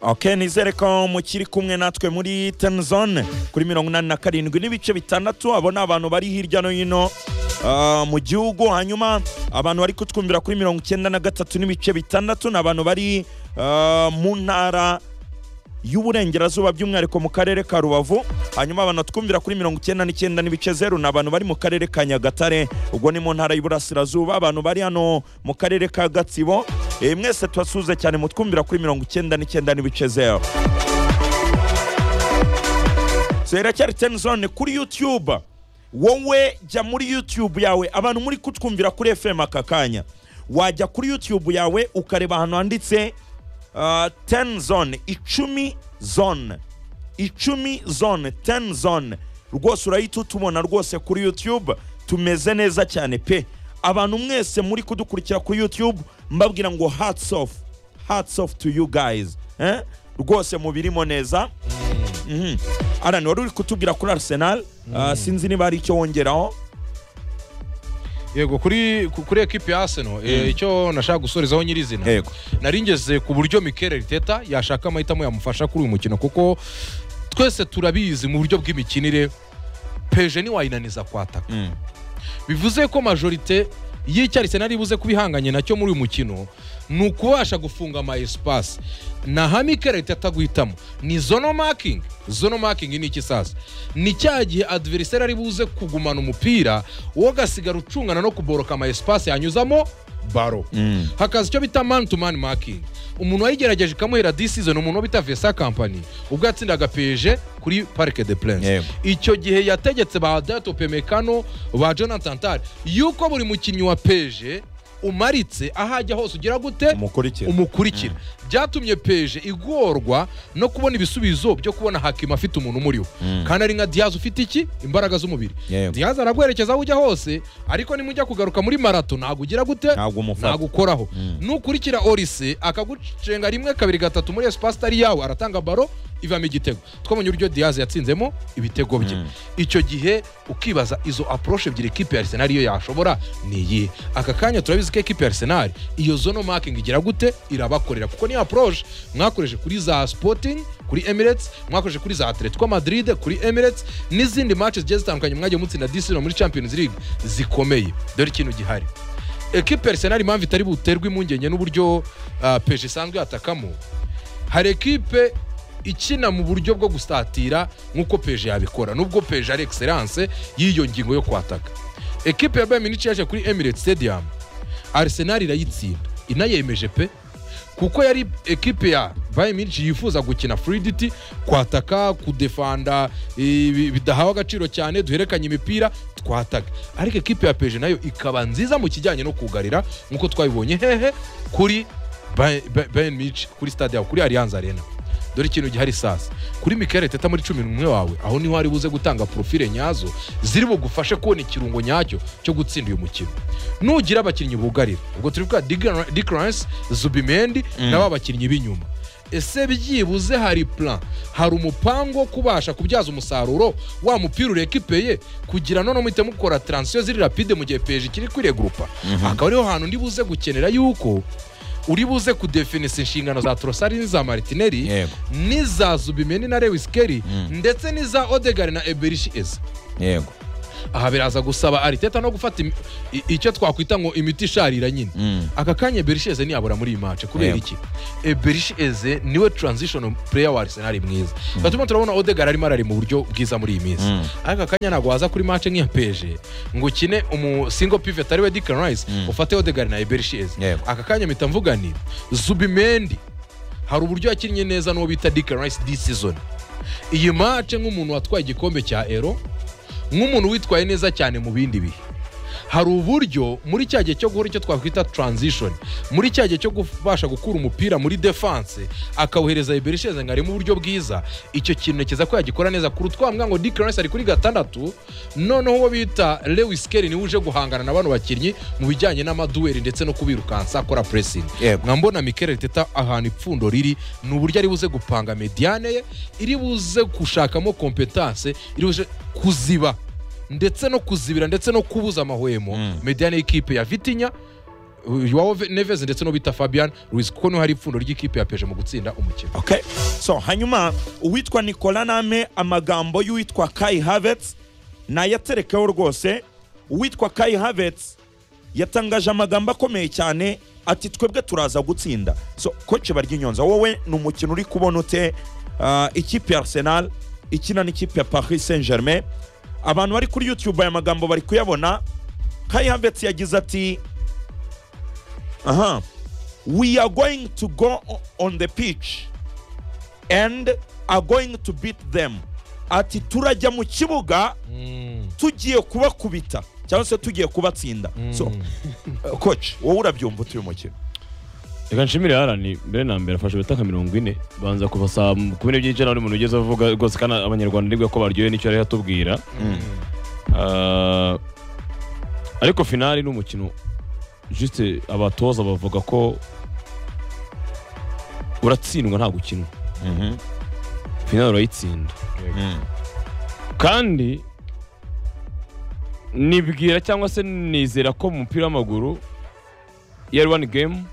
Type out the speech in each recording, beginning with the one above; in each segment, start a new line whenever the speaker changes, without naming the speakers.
ok nizere ko mukiri kumwe natwe muri tenizone kuri mirongo inani na karindwi n'ibice bitandatu abo ni abantu bari hirya no hino ah, mu gihugu hanyuma abantu bari kutwumvira kuri mirongo icyenda na gatatu n'ibice bitandatu ni abantu bari ah, mu ntara y'uburengerazuba by'umwihariko mu karere ka rubavu hanyuma abantu twumvira kuri mirongo icyenda n'icyenda n'ibice zeru ni abantu bari mu karere ka nyagatare ubwo ni mu ntara y'uburasirazuba abantu bari hano mu karere ka gatsibo Eh, mwese turasuhuze cyane mutwumvira kuri mirongo icyenda n'icyenda n'ibice zeru zeracyari tenizone kuri yutube wowe jya muri yutube yawe abantu muri kutwumvira kuri fm aka kanya wajya kuri yutube yawe ukareba ahantu handitse ten zone icumi zone icumi zone ten zone rwose urahita utubona rwose kuri youtube tumeze neza cyane pe abantu mwese muri kudukurikira kuri youtube mbabwira ngo hats off hats off to you guys eh? rwose mubirimo neza Mhm. Alan wari uri kutubwira kuri arsenal Ah, sinzi niba hari icyo wongeraho
yego kuri ku- kuri ekipi ya aseno icyo nashaka gusorezaho nyirizina
Yego.
nari ngeze ku buryo mikel riteta yashaka amahitamo yamufasha kuri uyu mukino kuko twese turabizi mu buryo bw'imikinire peje ntiwayinaniza kwataka
Mm.
bivuze ko majorite y'icyo arisenali ibuze kuba ihanganye nacyo muri uyu mukino ni ukubasha gufunga ama esipasi ni ahami kerete ataguhitamo ni zono makingi zono makingi ni iki sasa ni cya gihe adiveriseri ari buze kugumana umupira wowe ugasigara ucungana no kuboroka ama esipasi yanyuzamo baro
Mm.
hakaza icyo bita man to man making umuntu wayigerageje ikamuhera disizo ni umuntu uba bita vesa kampani ubwo yatsindaga peje kuri parike de prince
Yego.
icyo gihe yategetse ba dato pemekano ba jonathan tari yuko buri mukinnyi wa peje umaritse aho ajya hose ugira gute
umukurikira
umukurikira byatumye peje igorwa no kubona ibisubizo byo kubona hakima afite umuntu umuriho kandi ari nka diyazi ufite iki imbaraga z'umubiri
Yego.
diyazi araguherekeza aho ujya hose ariko nimujya kugaruka muri marato ntabwo ugira gute
ntabwo umufata
ntabwo ukoraho nukurikira orise akagucenga rimwe kabiri gatatu muri esipasi itari yawe aratanga baro ivamo igitego twabonye uburyo diyazi yatsinzemo ibitego bye icyo gihe ukibaza izo aporoshe ebyiri ekipi ya arisenali iyo yashobora ni iyihe aka kanya turabizi ko ekipi ya arisenali iyo zono makingi igira gute irabakorera kuko niyo aporoshe mwakoreshe kuri za sipotingi kuri emiretse mwakoreshe kuri za atletico madrid kuri emiretse n'izindi mace zigiye zitandukanye mwagiye mutsinda disino muri champions league zikomeye dore ikintu gihari ekipe Arsenal impamvu itari buterwe impungenge n'uburyo ah, peje isanzwe yatakamo hari ekipe ikina mu buryo bwo gustatira nk'uko peje yabikora nubwo peje ari excellence y'iyo ngingo yo kwataka ekipe ya Bayern Munich yaje kuri Emirates Stadium Arsenal irayitsinda inayemeje pe kuko yari ekipe ya Bayern Munich yifuza gukina fluidity kwataka kudefanda ibi- bidahawe agaciro cyane duherekanye imipira twataka ariko ekipe ya peje nayo ikaba nziza mu kijyanye no kugarira nk'uko twabibonye hehe kuri Bay- Bay- Bayern Munich kuri stade yawe kuri Allianz Arena dore ikintu gihari sasa kuri Mikel Teta muri cumi n'umwe wawe aho niho ari buze gutanga profile nyazo ziri bugufashe kubona ikirungo nyacyo cyo gutsinda uyu mukino nugira abakinnyi bugarira ubwo turi kuvuga Digran- Declan Rice, Zubimendi na ba bakinnyi b'inyuma ese byibuze hari plan hari umupango wo kubasha kubyaza umusaruro wa mupira urekipeye kugira none muhite mukora transition ziri rapide mu gihe peje ikiri kwiregurupa akaba ariho hantu ndi buze gukenera yuko uri buze kudefinisa inshingano za torosari n'iza maritineri
Yego.
n'iza zubimeni na lewis keri ndetse n'iza odegari na eberishi eza
yego
aha biraza gusaba ariteta no gufata imi- i- icyo twakwita ngo imiti isharira nyine
Mm.
aka kanya eberishi eze ntiyabura muri iyi mace kubera
Yego.
iki eberishi eze niwe transition player wa arsenal mwiza gatuma turabona odegari arimo arari mu buryo bwiza muri iyi minsi ariko aka kanya ntabwo waza kuri mace nk'iya peje ngo ukine umu single pivot ari we Declan Rice ufate odegari na eberishi eze
Yego.
aka kanya mpita mvuga ni zubimendi hari uburyo yakinnye neza n'uwo bita Declan Rice this season iyi mace nk'umuntu watwaye igikombe cya ero nk'umuntu witwaye neza cyane mu bindi bihe hari uburyo muri cya gihe cyo guhora icyo twakwita transition muri cya gihe cyo kubasha gukura umupira muri defense akawuhereza iberisheze ngo ari mu buryo bwiza icyo kintu ntekereza ko yagikora neza kuri utwambwa ngo Declan Rice ari kuri gatandatu noneho uwo bita Lewis Kelly niwe uje guhangana na bano bakinnyi mu bijyanye n'amaduweri ndetse no kubirukansa akora pressing
Yego.
nkambona Mikel Arteta ahantu ipfundo riri ni uburyo ari buze gupanga mediane ye iri buze gushakamo competence iri buze kuziba ndetse no kuzibira ndetse no kubuza amahwemo mediane y'ikipe ya Vitinha yuwawo neves ndetse no bita fabian ruiz kuko niho hari ipfundo ry'ikipe ya peje mu gutsinda umukino
okay so hanyuma uwitwa nicola name amagambo y'uwitwa kai havets nayaterekeho rwose uwitwa kai havets yatangaje amagambo akomeye cyane ati twebwe turaza gutsinda so koci barya inyonza wowe ni umukino uri kubona ute Ah, ikipe ya arsenal ikina n'ikipe ya paris saint germain abantu bari kuri youtube aya magambo bari kuyabona kai havets yagize ati aha we are going to go o- on the pitch and are going to beat them ati turajya mu kibuga tugiye kubakubita cyangwa se tugiye kubatsinda so uh, coach wowe urabyumva utuye umukino
reka nshimire harani mbere na mbere afashe ibitaka mirongo ine banza kuva saa kumi n'ebyiri cyane buri muntu ugeze avuga rwose kandi abanyarwanda nibwo ko baryohewe n'icyo yari yatubwira Ah, ariko finali ni umukino juste abatoza bavuga ko uratsindwa nta gukinwa finali urayitsinda kandi nibwira cyangwa se nizera ko mu mupira w'amaguru iyo ari wani gemu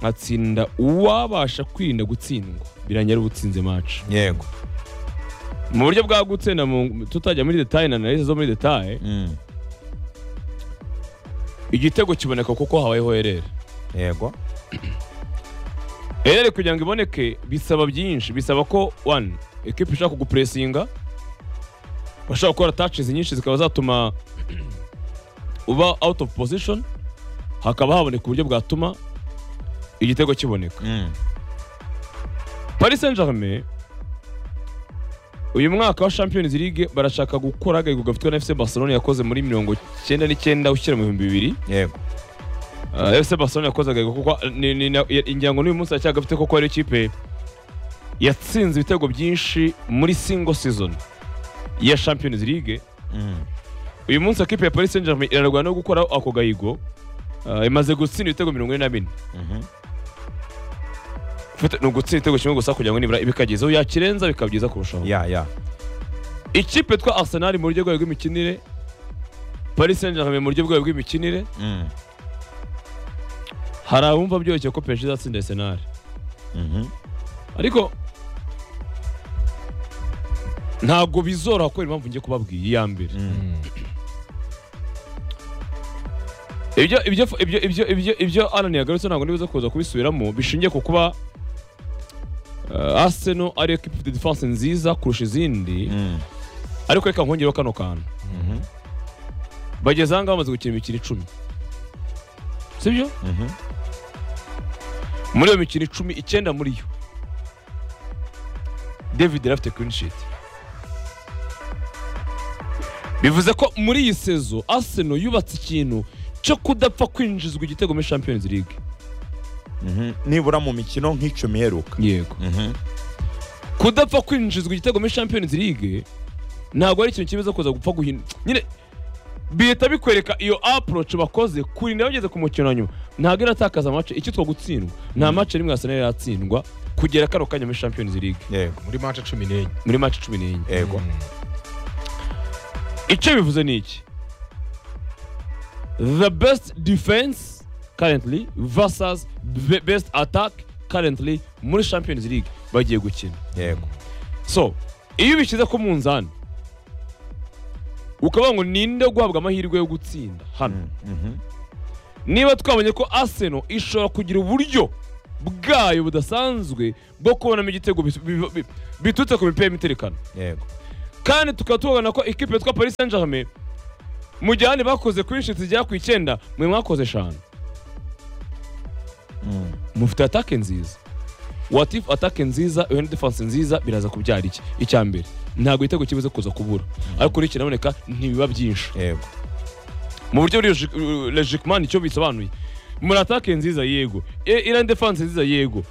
nkatsinda uwabasha kwirinda gutsindwa birangira ari ubutsinze maci
yego
mu buryo bwagutse na mu- tutajya muri detaye na analize zo muri detaye
Mm.
igitego kiboneka kuko habayeho erere
yego
erere kugira ngo iboneke bisaba byinshi bisaba ko wani ekipa ishaka kugupuresinga bashaka gukora tacizi nyinshi zikaba zatuma uba out of position hakaba haboneka uburyo bwatuma igitego kiboneka
Mm.
paris saint germain uyu mwaka wa champions league barashaka gukora agahigo gafitwe na fc barcelona yakoze muri mirongo cyenda n'icyenda ushyira mu bihumbi bibiri
yego
Uh, fc barcelona yakoze agahigo kuko ni- ni- ni- ya- ingira ngo n'uyu munsi aracyagafite kuko ari ikipe yatsinze ibitego byinshi muri single season ya champions league
Mm.
uyu munsi ikipe ya paris saint germain irarwana no gukora ako gahigo Uh, imaze gutsinda ibitego mirongo ine na bine
Mhm.
Ufite- ni ugutsinda igitego kimwe gusa kugira ngo nibura bikagezaho yakirenza bikaba byiza kurushaho
ya ya
ikipe twa arsenal mu buryo bwayo bw'imikinire paris saint germain mu buryo bwayo bw'imikinire
Mm.
hari abumva byoroshye ko PSG izatsinda arsenal
Mhm.
ariko ntabwo bizoroha kubera impamvu ngiye kubabwiye iya mbere ibyo ibyo ibyo ibyo ibyo ibyo Alan yagarutse ntabwo nibuza kuza kubisubiramo bishingiye ku kuba uh, Arsenal ari equipe ifite defense nziza kurusha izindi
Mm.
ariko reka nkongereho kano kantu
Mhm.
bageze aha ngaha bamaze gukina imikino icumi sibyo
Mhm.
muri iyo mikino icumi icyenda muri yo david yari afite clean sheet bivuze ko muri iyi sezo arsenal yubatse ikintu cyo kudapfa kwinjizwa igitego muri champions league
Mhm. nibura mu mikino nk'icumi iheruka
yego
Mhm.
kudapfa kwinjizwa igitego muri champions league ntabwo ari ikintu kibuza kuza gupfa guhina nyine bihita bikwereka iyo approach bakoze kurinda bageze ku mukino wa nyuma ntabwo iratakaza amace icyitwa gutsindwa nta mace rimwe arsenal yatsindwa kugera kano kanya muri champions league
yego
muri manca cumi n'enye
muri mace cumi n'enye
yego
icyo bivuze ni iki the best defense currently versus the best attack currently muri champions league bagiye gukina
yego
so iyo ubishyize ku munzani ukavuga ngo ninde guhabwa amahirwe yo gutsinda hano
Mhm.
niba twabonye ko arsenal ishobora kugira uburyo bwayo budasanzwe bwo kubonamo igitego bis- bi- bi- biturutse ku mipira y'imiterekano
yego
kandi tukaba tubona ko ikipe yitwa paris saint germain mu gihe abandi bakoze kuri inshuti zigera ku icyenda mwe mwakoze eshanu
Mm.
mufite atake nziza watifu atake nziza iyo defanse nziza biraza kubyara iki icya mbere ntabwo igitego kibuze kuza kubura ariko uri kiraboneka ntibiba byinshi
yego
mu buryo buri lejikimani icyo bisobanuye muri atake nziza yego E- iriya defanse nziza yego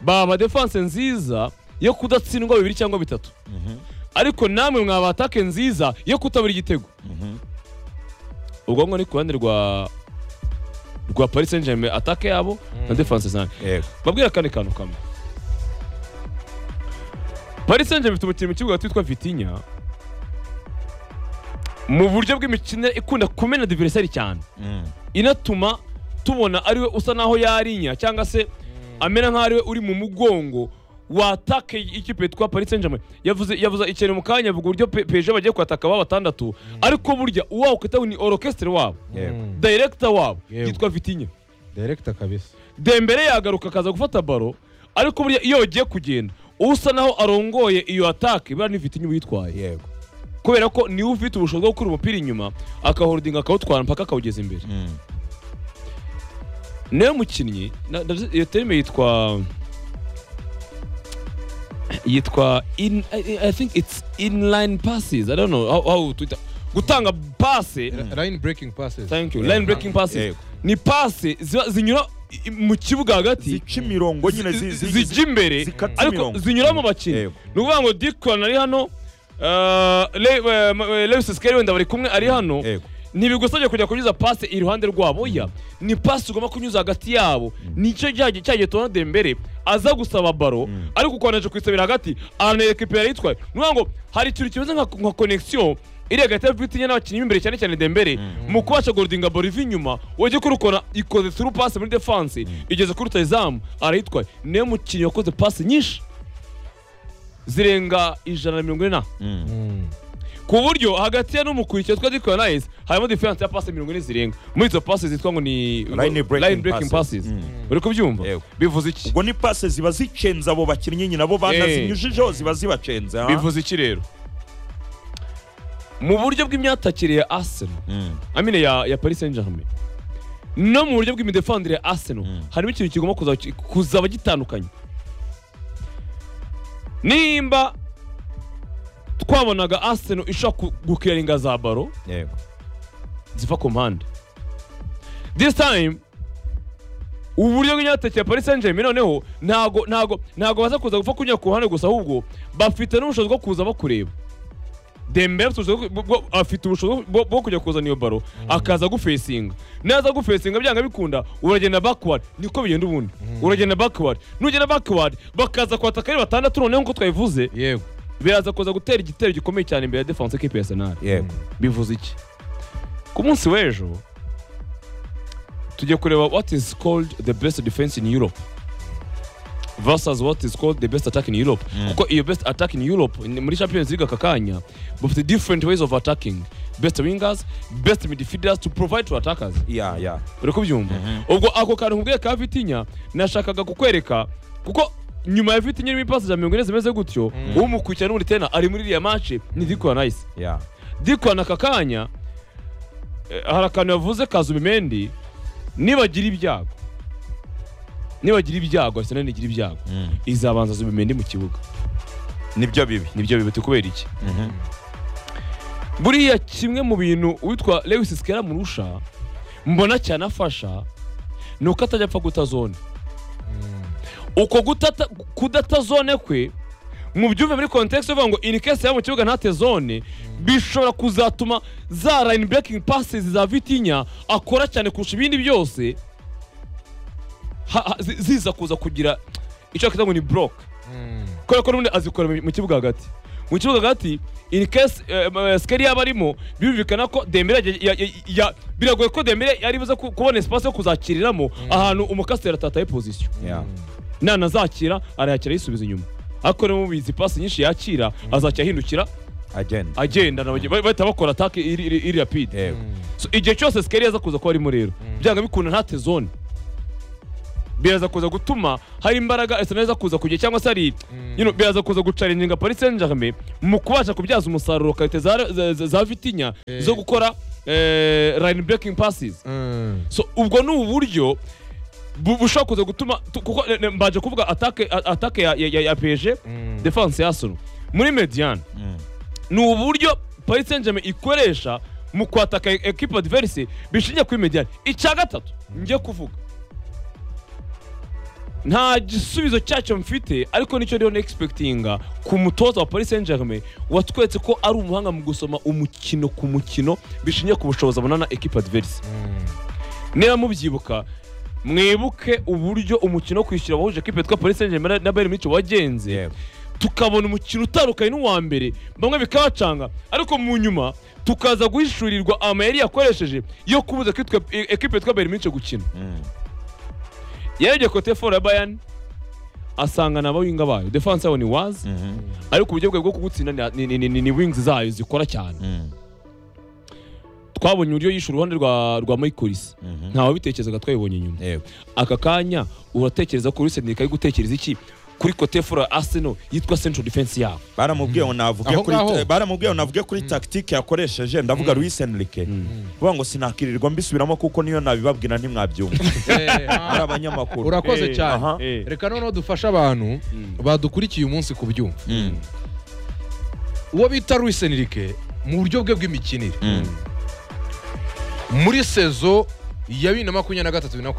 baba defanse nziza yo kudatsindwa bibiri cyangwa bitatu
Mhm.
ariko namwe mwaba atake nziza yo kutabura igitego
Mhm.
ubwonko ni ku ruhande rwa rwa paris saint germain atake yabo na defanse zanjye
yego
babwira akandi kantu kamwe paris saint germain ifite umukinnyi mu kibuga twitwa vitinya mu buryo bw'imikino ikunda kumena diverisari cyane
Mm.
inatuma tubona ariwe usa naho yarinya cyangwa se amera nkaho ariwe uri mu mugongo watake ikipe yitwa Paris Saint-Germain yavuze yavuze ikintu mu kanya avuga uburyo P- PSG bagiye kwataka ba batandatu ariko burya uwawe ukitaho ni orchestre wabo director wabo
Yewe.
yitwa Vitinha
direkita kabisa
Dembele yagaruka akaza gufata baro ariko burya iyo yagiye kugenda usa naho arongoye iyo atake buriya ni Vitinha uba yitwaye
yego
kubera ko niwe ufite ubushobozi bwo gukura umupira inyuma akaholdinga akawutwara mpaka akawugeza imbere
Mm.
niwe mukinnyi na- ndavuze- iyo terime yitwa yitwa in I, I- i think it's inline passes i don't know how, how to it- gutanga pase
line breaking passes
thank you line breaking passes
Yego.
ni pase ziba zinyura i- i- mu kibuga hagati
zica imirongo nyine
zi-
zi- zi-
zijya imbere
zikata
ariko
imirongo.
zinyura mu bakinnyi
Yego.
ni ukuvuga ngo dikoni ari hano uh, Le- eh, ma- eh, lewis sikeri wenda bari kumwe ari hano
Yego.
ntibigusabye kujya kunyuza pase iruhande rwabo oya ni pase ugomba kunyuza hagati yabo nicyo cyagiye cyagiye tubona dembere aza gusaba baro ariko ukomeje kuyisabira hagati anereka ipera yitwaye ni ukuvuga ngo hari ikintu kimeze nka nka connection iri hagati ya vitinya n'abakinnyi b'imbere cyane cyane dembere mu kubasha goldinga baro iva inyuma wajya kurukora ikoze through pass muri defense igeze kuri rutayizamu arayitwaye niwe mukinnyi wakoze pass nyinshi zirenga ijana na mirongo ine na
Mm.
Mm.
ku buryo hagati ya n'umukurikiye twa Dick Nice harimo difference ya passe mirongo ine zirenga muri izo passe zitwa ngo ni
Line breaking
passes
passes. Mm.
uri kubyumva
Yego.
bivuze iki
ubwo ni pase ziba zicenza abo bakinnyi nyine abo banazinyujijeho ziba zibacenze ha?
bivuze iki rero mu buryo bw'imyatakire ya Arsenal
Mm.
amine ya ya Paris Saint-Germain no mu buryo bw'imidefendere ya Arsenal harimo ikintu kigomba kuzaba ki- kuzaba gitandukanye nimba twabonaga Arsenal ishobora ku- gukiringa za baro
Yego.
ziva ku mpande this time uburyo bw'inyatakira paris saint germain noneho ntago ntago ntago baza kuza gupfa kunyura ku ruhande gusa ahubwo bafite n'ubushobozi bwo kuza bakureba dembele afite ubushobozi bwo- bwo- afite ubushobozi bwo- bwo kujya kuzana iyo baro akaza gufesinga naza gufesinga byanga bikunda uragenda backward niko bigenda ubundi uragenda backward nugenda backward bakaza kwataka ari batandatu noneho nk'uko twabivuze
yego
biraza kuza gutera igitero gikomeye cyane imbere ya defense equipe ya arsenal
Yego.
bivuze iki ku munsi w'ejo tujya kureba what is called the best defense in europe versus what is called the best attack in europe kuko iyo best attack in europe ni- muri champions league aka kanya bafite different ways of attacking best wingers best midfielders to provide to attackers
ya ya
uri kubyumva ubwo ako kantu nkubwiye ka vitinya nashakaga kukwereka kuko nyuma ya vitinya irimo ipasi za mirongo ine zimeze gutyo umukurikirana n'undi tena ari muri iriya mace ni dikora nayise
ya
dikwana aka kanya eh, hari akantu yavuze kazubimendi nibagira ibyago nibagira ibyago arsenal nigira ibyago izabanza zubimendi mu kibuga
nibyo bibi
nibyo bibuti kubera iki buriya kimwe mu bintu uwitwa lewis sikera murusha mbona cyane afasha ni uko atajya apfa guta zone uko gutata- kudata zone kwe mu byumve muri kontekisi uvuga ngo in case yaba mu kibuga ntate zone bishobora kuzatuma za line breaking passes za vitinya akora cyane kurusha ibindi byose ha- ha- zi- ziza kuza kugira icyo bakita ngo ni block kubera ko n'ubundi azikora mu- mu kibuga hagati mu kibuga hagati in case eh, ma- sikeri yaba arimo birumvikana ko dembere yagiye- ya- ya- ya- biragoye ko dembere yari buze ku- kubona espace yo kuzakiriramo ahantu umukasiteri atataye position
ya
nanazakira arayakira yisubiza inyuma ariko niba mubizi pasi nyinshi yakira azajya ahindukira
agenda
agenda na bage- ba- bahita bakora atake iri, iri, iri rapide
yego
so, igihe cyose sikeri yaza kuza kuba arimo rero byanga bikunda ntate zone biraza kuza gutuma hari imbaraga arsenal iza kuza kugira cyangwa se hari you know, biraza kuza gucaringa paris saint germain mu kubasha kubyaza umusaruro karite za, za, za, za vitinya zo gukora eh, line breaking passes so ubwo ni uburyo bu- bushobora kuza gutuma tu- kuko ne- ne- mbaje kuvuga atake a- atake ya, ya, ya, ya PSG defense ya Arsenal muri median
Mm.
ni uburyo Paris Saint-Germain ikoresha mu kwataka e- equipe adverse bishingiye kuri median icya gatatu njye kuvuga nta gisubizo cyacyo mfite ariko nicyo rero nexpectinga ku mutoza wa Paris Saint-Germain watweretse ko ari umuhanga mu gusoma umukino ku mukino bishingiye ku bushobozi abonana equipe adverse niba mubyibuka mwibuke uburyo umukino wo kwishyura wahuje ekipe yitwa Paris Saint-Germain na Bayern Munich wagenze
Yego.
tukabona umukino utandukanye n'uwa mbere bamwe bikabacanga ariko mu nyuma tukaza guhishurirwa amayeri yakoresheje yo kubuza ko itwe- e- ekipe yitwa bayern mince gukina yarebye kote fora ya bayern asanga na bawinga bayo defense yabo ni wazi ariko uburyo bwe bwo kugutsinda ni- ni- ni- ni ni wings zayo zikora cyane twabonye uburyo yishe uruhande rwa rwa Michaelis ntawe bitekerezaga twabibonye nyuma aka kanya uratekereza ko Rusen ari gutekereza iki kuri kote fora Arsenal yitwa central defense yabo
baramubwiye ngo navuge
Aho
kuri
ngaho.
baramubwiye ngo navuge kuri tactique yakoresheje ndavuga Luis Enrique kuvuga ngo sinakirirwa mbisubiramo kuko niyo nabibabwira ntimwabyumva ari abanyamakuru
urakoze
Eh,
cyane
aha.
Eh.
reka noneho dufashe abantu badukurikiye umunsi ku byuma
Mm,
uwo bita Luis Enrique mu buryo bwe bw'imikinire
mm.
muri sezo ya bibiri na makumyabiri na gatatu bibiri na makumyabiri